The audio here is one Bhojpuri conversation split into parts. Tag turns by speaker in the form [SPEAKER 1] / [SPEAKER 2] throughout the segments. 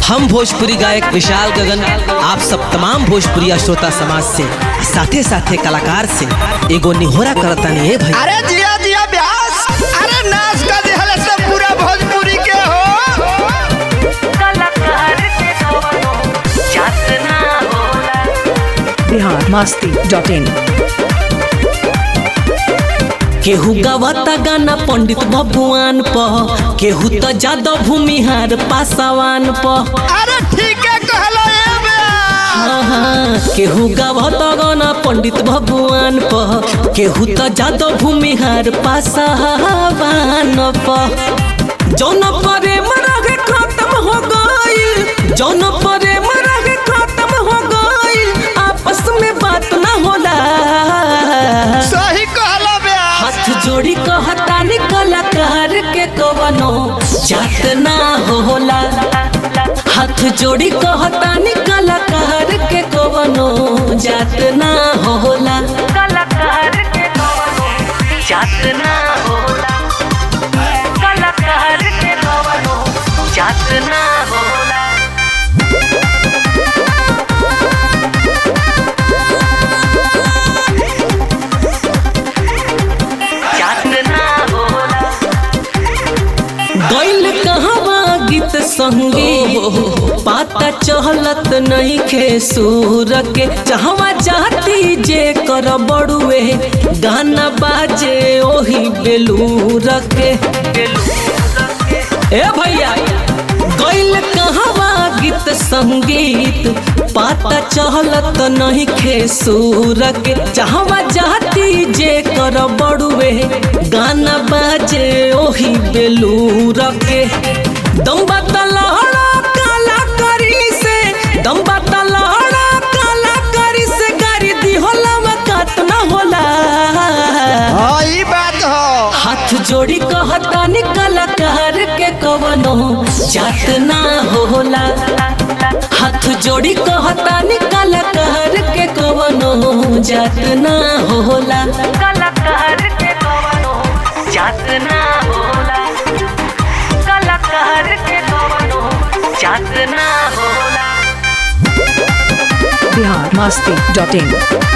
[SPEAKER 1] हम भोजपुरी गायक विशाल गगन आप सब तमाम भोजपुरी श्रोता समाज से साथे साथे कलाकार से एगो निहोरा करतानी ए भाई
[SPEAKER 2] अरे जिया जिया ब्यास अरे नाच का दिहल से पूरा भोजपुरी के हो
[SPEAKER 3] कलाकार के कवनो जात ना होला
[SPEAKER 4] बिहार मस्ती डॉट इन
[SPEAKER 1] केहू गवाता गाना पंडित भगवान प केहू तो जादव भूमिहार पासवान प
[SPEAKER 2] अरे ठीक है कहलो ए ब्यास
[SPEAKER 1] हाँ, हाँ, केहू गवाता गाना पंडित भगवान प केहू तो जादव भूमिहार पासवान प जौन परे मरग खत्म हो गईल जौन परे मरग खत्म हो गईल आपस में बात ना होला
[SPEAKER 2] सही कहलो ब्यास
[SPEAKER 1] हाथ जोड़ी कहतानी कलाकार के कवनो जात ना होला हाथ जोड़ी कहतानी कलाकार के कवनो जात ना होला
[SPEAKER 3] कलाकार के कवनो जात ना होला कलाकार के कवनो जात ना होला जात ना होला
[SPEAKER 1] गैल कहवा गीत संगीत पाता चहलत नहीं खे सूर के जहवा जाती जे कर बड़ुए गाना बाजे ओही बेलूर के ए भैया गैल कहवा गीत संगीत पाता चहलत नहीं खे सूर के जहवा जाती जे कर बड़ुए गाना बाजे ओही बेलूर के दम्बा तलहड़ा काला करी से दम्बा तलहड़ा काला करी से गाड़ी दी होला वकात ना होला
[SPEAKER 2] हाँ ई बात हो
[SPEAKER 1] हाथ जोड़ी कहतानी कलाकार के कवनो जात ना होला हाथ जोड़ी कहतानी कलाकार के कवनो जात ना होला
[SPEAKER 3] कलाकार के कवनो जात ना होला कलाकार के कवनो जात ना होला
[SPEAKER 4] बिहार मस्ती डॉट इन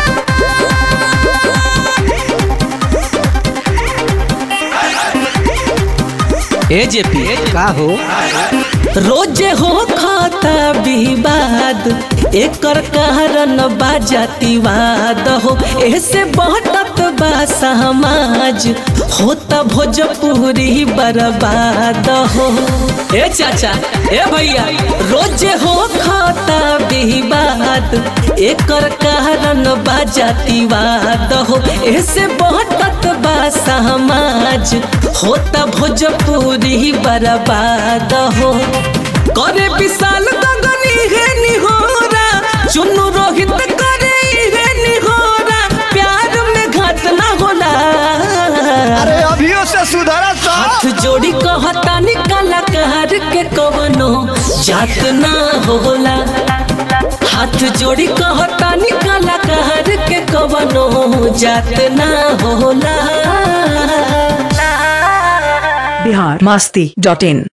[SPEAKER 1] ए जेपी का हो रोजे हो खाता विवाद एकर कारण बाजातिवाद हो ऐसे बढ़त बा समाज होता भोजपुरी बर्बाद हो ए चाचा ए भैया रोजे हो खाता विवाद एकर कारण बाजातिवाद हो ऐसे बढ़त बा समाज होता भोजपुरी बर्बाद हो करे विशाल गगनी है निहोरा चुन्नू रोहित करे है निहोरा प्यार में घात ना होला
[SPEAKER 2] अरे अभियो से सुधरा
[SPEAKER 1] हाथ
[SPEAKER 2] सब
[SPEAKER 1] जोड़ी कहतानी कलाकार के कवनो जात ना होला हाथ जोड़ी कहतानी कलाकार के कवनो जात ना होला
[SPEAKER 4] बिहार मस्ती डॉट इन